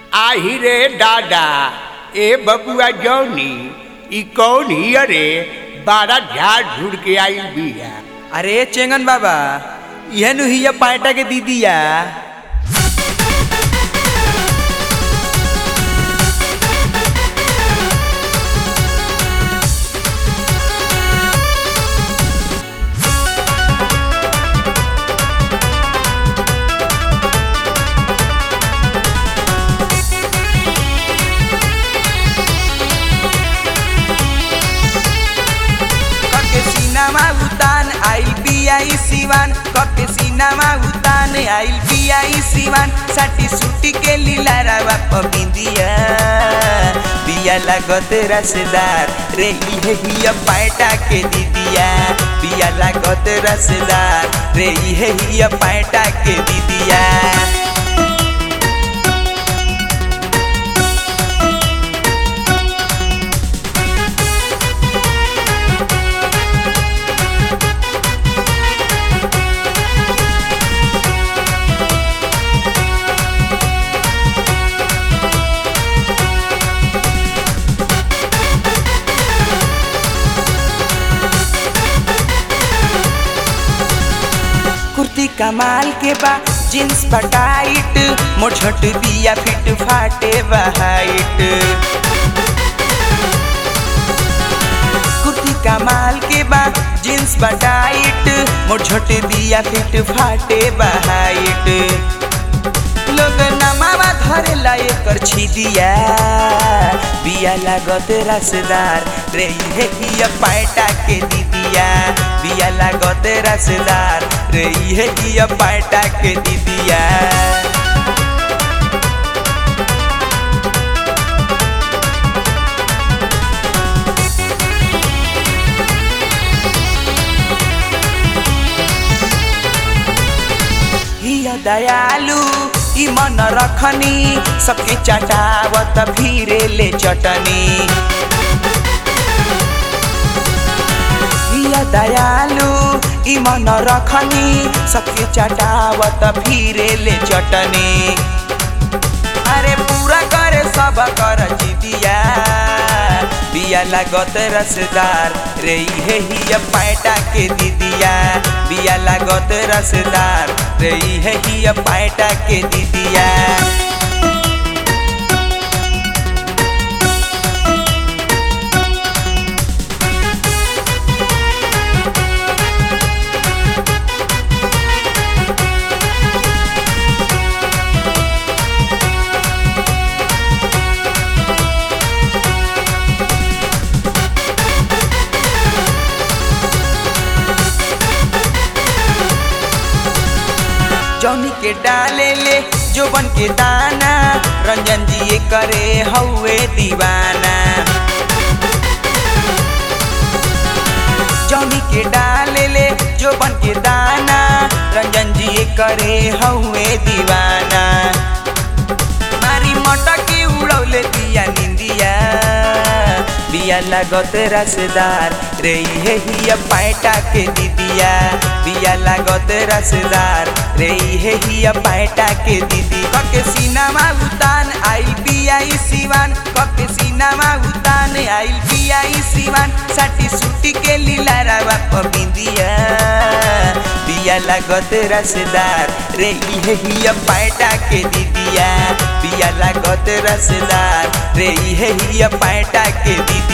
आही रे दादा ए बबुआ जौनी ई कौन हिय रे बारा झाड़ झुड़ के आई बिया अरे चेंगन बाबा यह नु हिया पाटा के दीदिया कके सीनामा उतान आइल बियाई सिवान कके सीनामा उतान आइल बियाई सिवान साटी सुटी के लीला रावा पबिंदिया बिया लागत रसदार रे इहे हिया पाटा के दीदिया बिया लागत रसदार रे इहे हिया पाटा के दीदिया कुर्ती कमाल के बा जींस बा टाइट मोछट बिया फिट फाटे बा हाइट कुर्ती कमाल के बा जींस बा टाइट मोछट बिया फिट फाटे बा हाइट लोग नमावा धरे ला एकर छिदिया बिया लागत रसदार रे इहे हिया पाटा के दीदिया बिया लागत रसदार रे इहे हिया पाटा के दीदिया हिया दयालु ई मन रखनी सबके चटावत फिरे ले चटनी हिया दयालु ई मन रखनी सबके चटावत फिरे ले चटनी अरे पूरा करे सब कर जिदिया बिया लागत रसदार रे इहे हिया पाटा के दीदिया बिया लागत रसदार रे इहे हिया पाटा के दीदिया जौनी के डाले ले जो बन के दाना रंजन जी ये करे हौवे दीवाना जौनी के डाले ले जो बन के दाना रंजन जी ये करे हौवे दीवाना मारी मटकी उड़ौले दिया निंदिया बिया लागत रसदार रे इहे हिया पाटा के दीदिया बिया लागत रसदार रे इहे हिया पाटा के दीदी कके सीनामा उतान आइल बियाई सिवान कके सीनामा उतान आइल बियाई सिवान साटी सुटी के लीला रावा पबिंदिया बिया लागत रसदार रे इहे हिया पाटा के दीदिया बिया लागत रसदार रे इहे हिया पाटा के दीदी